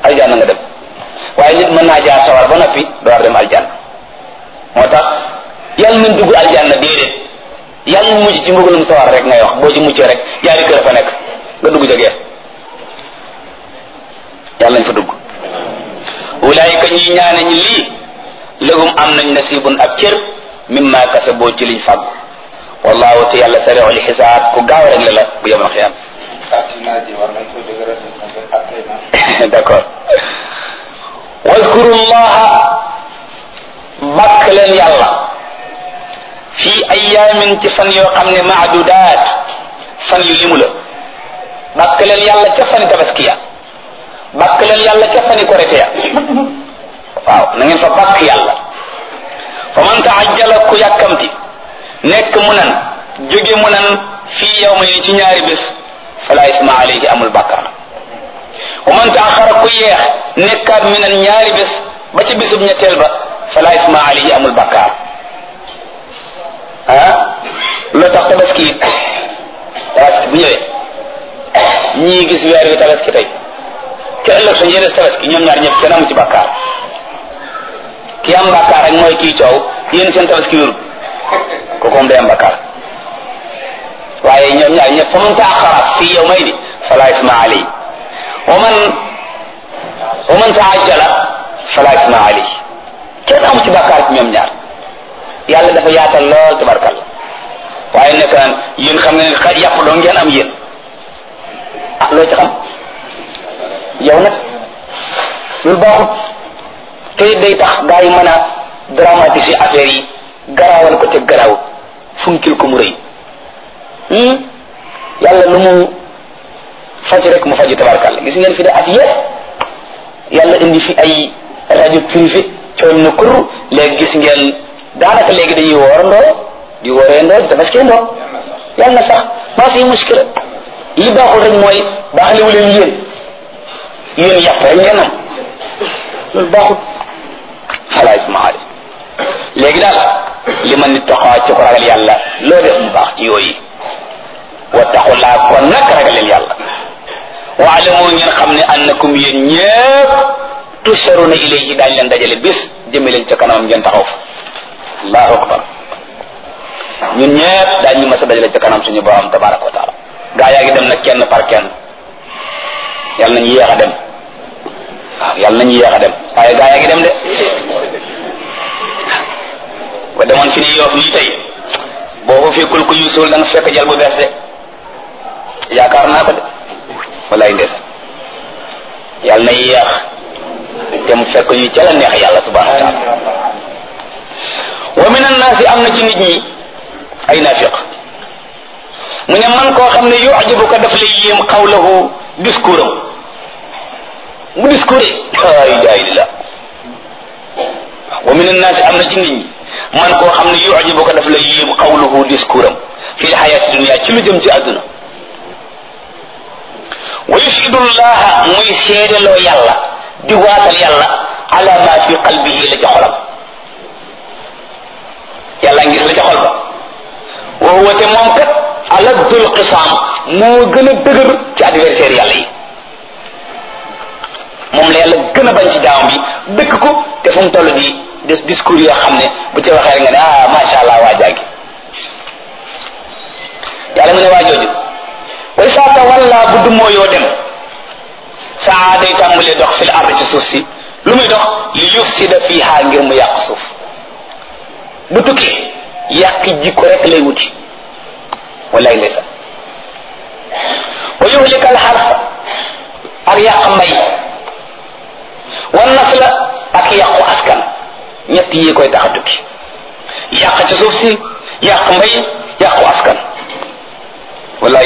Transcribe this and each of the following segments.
aljanna nga dem waaye nit mën naa jaar sawar ba noppi door dem aljanna moo tax yàlla nañ dugg aljanna déedéet yàlla mu mucc ci mbugalum sawar rek ngay wax boo ci muccee rek yaari kër fa nekk nga dugg jegee yàlla nañ fa dugg ulaayika ñi ñaane ñi lii lëgum am nañ nasibun ab cër mimma kasaboo ci liñ fàggu wallahu te yàlla sari'ul xisaab ku gaaw rek la la bu yemal xiyam d'accord wadkuru llaha bakk leen yàlla fii ayaamin ci fan yoo xam ne maadudaat fan yu limu la bakk leen yàlla ca fani tabaskiya bakk leen yàlla ca fani korite ya waaw na ngeen fa bakk yàlla fa man taajjala ku yàkkamti nekk mu nan jóge mu nan fii yow ma ci ñaari bés fala isma alayhi amul bàkkaar wa man taaxara ku yeex nekkaat mi nan ñaari bés ba ci bésub ñetteel ba fala isma alayhi amul bàkkaar ah loo tax tabaski it tabaski bu ñëwee ñii gis weer wi tabaski tey ca ëllëg sa ñeneen tabaski ñoom ñaar ñëpp kenn amu ci bàkkaar ki am bàkkaar rek mooy kii coow yéen seen tabaski wérut kooku moom day am bàkkaar waaye ñoom ñaar ñëpp fa man taaxara fii yow may ni fala isma alayhi wa man wa man taajjala fala isma alayhi kenn amu ci bàkkaar ci ñoom ñaar yàlla dafa yaatal lool tabarkal waaye nekk naan yéen xam nga ne xa yàpp doo ngeen am yéen ah loo ci xam yow nag loolu baaxut te day tax gaa yi mën a dramatiser affaire yi garaawal ko te garaaw funkil ko mu rëy yàlla lu mu faj rek mu faju tabarkal gis ngeen fi de at yëpp yàlla indi fi ay rajo privé coow na kur léegi gis ngeen daanaka léegi dañuy woorandoo di wóoreendoo di tabaskiyandoo yàlla na sax maa fi muskila li baaxul rek mooy baaxalewu leen yéen yéen yàpp rek ngeen am loolu baaxul xalaa ismaali léegi daal li ma nit taxaw ci ko ragal yàlla loo def mu baax ci yooyu wattaqullaa kon nag ragal leen yàlla waalamu ngeen xam ne annakum yéen ñëpp tusharuna ilayhi daañ leen dajale bis jëme leen ca kanamam ngeen taxaw fa allahu akbar ñun ñëpp daañ ñu mas a dajale ca kanam suñu borom tabaraka wa taala gaa yaa ngi dem nag kenn par kenn yàlla nañu yéex a dem waaw yàlla nañu yéex a dem waaye gaa yaa ngi dem de ba demoon fi ni yoof nii tey boo fa fekkul ko yuusul da nga fekk jal bu bees de yaakaar naa ko de wallaay ndes yàlla na yéex te mu fekk ñu ca la neex yàlla subhanahu wa taala wa min annaasi am na ci nit ñi ay naafiq mu ne man koo xam ne yujibuka daf lay yéem xawlahu discours am bu discours ay jaahilillah wa min annaasi am na ci nit ñi man koo xam ne yujibuka daf lay yéem xawlahu discours am fi lxayaati dunia ci lu jëm ci àdduna wa yushidu llaha muy seedeloo yàlla di waatal yàlla ala ma fi qalbihi la ca xolam yàlla ngis la ca xol ba wa huwa te moom kat aladdul qisaam moo gën a dëgër ci adversaire yàlla yi moom la yàlla gën a bañ ci jaamam bi dëkk ko te fu mu toll di des discours yoo xam ne bu ca waxee nga ne ah macha allah waa jaagi yàlla mu ne waa jooju way saa tawalla bu dumoo yoo dem saa day tàmbalee dox fil ard ci suuf si lu muy dox li yufsida fiha ngir mu yàq suuf bu tukkee yàq jikko rek lay wuti wallaay lay sax wa yuhlika al harfa ak yàq mbay wan nasla ak yàqu askan ñett yi koy tax a tukki yàq ci suuf si yàq mbay yàqu askan wallaay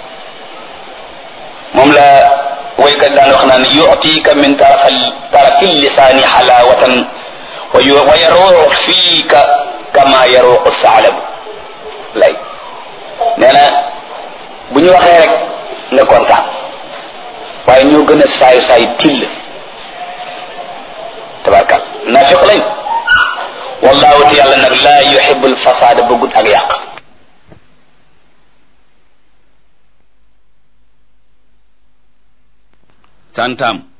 moom la waykat daan wax naan yu'tika min tarafal tarafil lisaani xalaawatan wa yaruuxu fiika kama yaruuxu saalabu lay nee na bu ñu waxee rek nga kontaan waaye ñoo gën a saay saay till tabarkal naafiq lañ wallahu te yàlla nag laa yuhibu alfasaada bëggut ak yàq tantam